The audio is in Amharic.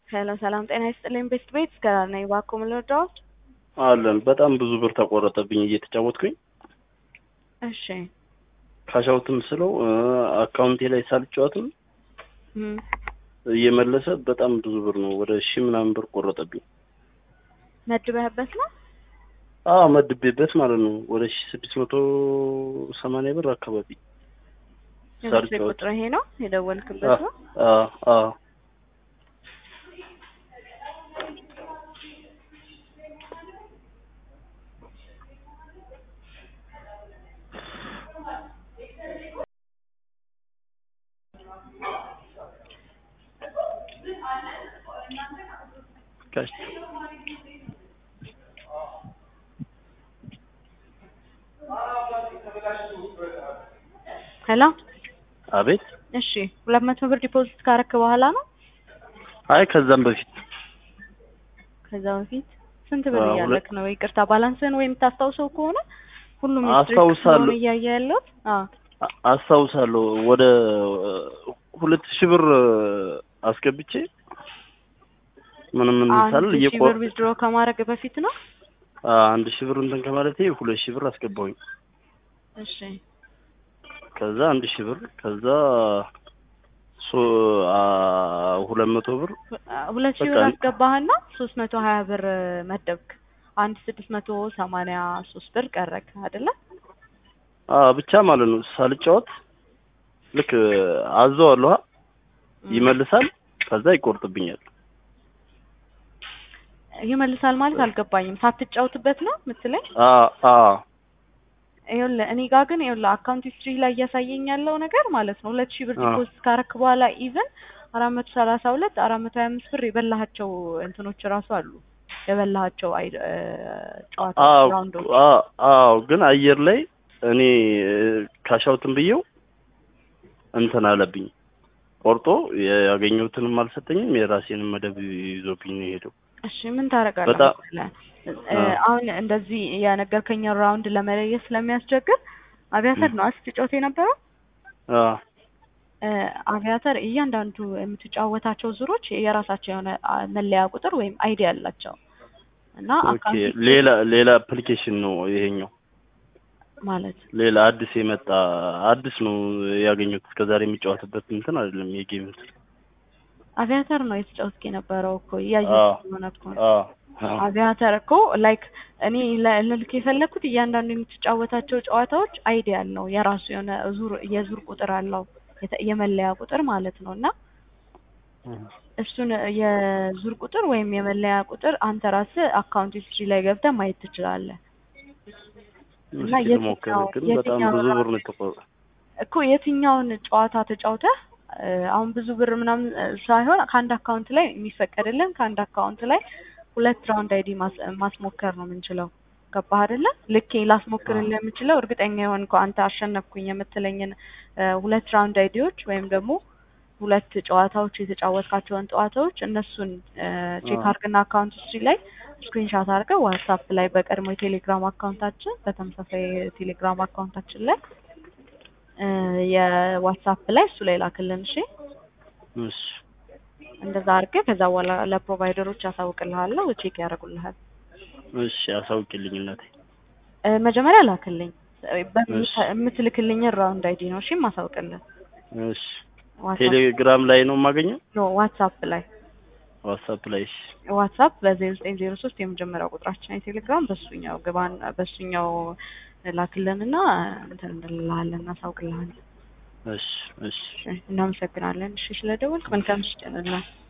ሄሎ ሰላም ጤና ይስጥልኝ። ቤስት ቤት እስከዳር ነኝ። እባክዎ ምን ልርዳዎት? አለን በጣም ብዙ ብር ተቆረጠብኝ እየተጫወትኩኝ እሺ ካሻውትም ስለው አካውንቴ ላይ ሳልጫወትም እም፣ እየመለሰ በጣም ብዙ ብር ነው ወደ ሺህ ምናምን ብር ቆረጠብኝ። መድበህበት ነው? አዎ መድቤበት ማለት ነው ወደ ሺህ ስድስት መቶ ሰማንያ ብር አካባቢ የቤት ሳልጫወት ቁጥር ይሄ ነው የደወልክበት ነው? አዎ አዎ ጋሽ ሄሎ አቤት እሺ፣ ሁለት መቶ ብር ዲፖዚት ካረክ በኋላ ነው? አይ ከዛም በፊት ከዛ በፊት ስንት ብር አዎ፣ እያለክ ነው? ይቅርታ ባላንስን ወይ የምታስታውሰው ከሆነ ሁሉም አስታውሳለሁ። እያየ ያለው አዎ አ- አስታውሳለሁ ወደ ሁለት ሺህ ብር አስገብቼ ምንም እንሳል አንድ ሺህ እየቆ ብር ዊዝድሮ ከማድረግ በፊት ነው? አንድ ሺህ ብር እንትን ከማለቴ ሁለት ሺህ ብር አስገባሁኝ። እሺ ከዛ አንድ ሺህ ብር ከዛ ሶ አ ሁለት መቶ ብር ሁለት ሺህ በቃ ብር አስገባህና ሶስት መቶ ሀያ ብር መደብክ። አንድ ስድስት መቶ ሰማንያ ሶስት ብር ቀረክ አይደለ? አ ብቻ ማለት ነው ሳልጫወት ልክ አዘዋለሁ ይመልሳል፣ ከዛ ይቆርጥብኛል። ይመልሳል ማለት አልገባኝም። ሳትጫወትበት ነው የምትለኝ? አ አ ይኸውልህ እኔ ጋር ግን ይኸውልህ አካውንት ሂስትሪ ላይ እያሳየኝ ያለው ነገር ማለት ነው ሁለት ሺህ ብር አዎ። ዲፖዚት ካረክ በኋላ ኢቨን አራት መቶ ሰላሳ ሁለት አራት መቶ ሀያ አምስት ብር የበላሃቸው እንትኖች ራሱ አሉ የበላሃቸው አይ እ ጨዋታ አዎ ራውንዶች አ- አዎ ግን አየር ላይ እኔ ካሻውትን ብዬው እንትን አለብኝ ቆርጦ ያገኘሁትንም አልሰጠኝም የራሴንም መደብ ይዞብኝ ነው የሄደው። እሺ ምን ታደርጋለህ በጣም- መሰለህ? እ አዎ። አሁን እንደዚህ የነገርከኝን ራውንድ ለመለየት ስለሚያስቸግር አቪያተር ነው ስትጫወት የነበረው አ እ አቪያተር እያንዳንዱ የምትጫወታቸው ዙሮች የራሳቸው የሆነ አ መለያ ቁጥር ወይም አይዲ አላቸው እና ኦኬ አካውንት ሌላ ሌላ አፕሊኬሽን ነው ይሄኛው ማለት ሌላ አዲስ የመጣ አዲስ ነው ያገኘሁት። እስከዛሬ የሚጫወትበት እንትን አይደለም የጌም እንትን። አቪያተር ነው የተጫወትክ የነበረው እኮ እያየሁ አዎ። ስለሆነ እኮ ነው። አ አ አቪያተር እኮ ላይክ እኔ ለ- ልልክ የፈለግኩት እያንዳንዱ የምትጫወታቸው ጨዋታዎች አይዲ ያለው የራሱ የሆነ ዙር የዙር ቁጥር አለው የተ- የመለያ ቁጥር ማለት ነው እና እሱን የዙር ቁጥር ወይም የመለያ ቁጥር አንተ ራስህ አካውንት ሂስትሪ ላይ ገብተህ ማየት ትችላለህ። እና እስኪ ልሞክር የትኛው- ግን በጣም የትኛው ብዙ ነው? ብር ነው የተቆረጠ። እኮ የትኛውን ጨዋታ ተጫውተህ እ አሁን ብዙ ብር ምናምን እ ሳይሆን ከአንድ አካውንት ላይ የሚፈቀድልን ከአንድ አካውንት ላይ ሁለት ራውንድ አይዲ ማስ ማስሞከር ነው የምንችለው። ገባህ አይደለ? ልኬ ላስሞክርልህ የምችለው እርግጠኛ የሆንከው አንተ አሸነፍኩኝ የምትለኝን እ ሁለት ራውንድ አይዲዎች ወይም ደግሞ ሁለት ጨዋታዎች የተጫወትካቸውን ጨዋታዎች እነሱን እ ቼክ አዎ። አድርግና አካውንት ሂስትሪ ላይ ስክሪንሻት አድርገህ ዋትሳፕ ላይ በቀድሞ የቴሌግራም አካውንታችን በተመሳሳይ የቴሌግራም አካውንታችን ላይ እ የዋትሳፕ ላይ እሱ ላይ ላክልን። እሺ እሺ እንደዛ አድርገህ ከዛ በኋላ ለፕሮቫይደሮች ያሳውቅልሃለሁ፣ ቼክ ያደርጉልሃል። እሺ አሳውቂልኝ እናቴ። እ መጀመሪያ ላክልኝ በምት- እሺ። የምትልክልኝን ራውንድ አይዲ ነው እሺ ማሳውቅልህ። እሺ ዋትሳፕ ቴሌግራም ላይ ነው የማገኘው? ኖ ዋትሳፕ ላይ ዋትሳፕ ላይ እሺ። ዋትሳፕ በዜሮ ዘጠኝ ዜሮ ሶስት የመጀመሪያው ቁጥራችን የቴሌግራም በሱኛው ግባን በሱኛው ላክልንና እንትን እንልልሃለን እናሳውቅልሃለን። እሺ እሺ እሺ፣ እናመሰግናለን። እሺ ስለደወልክ መልካም ምሽት ይሁንልህ።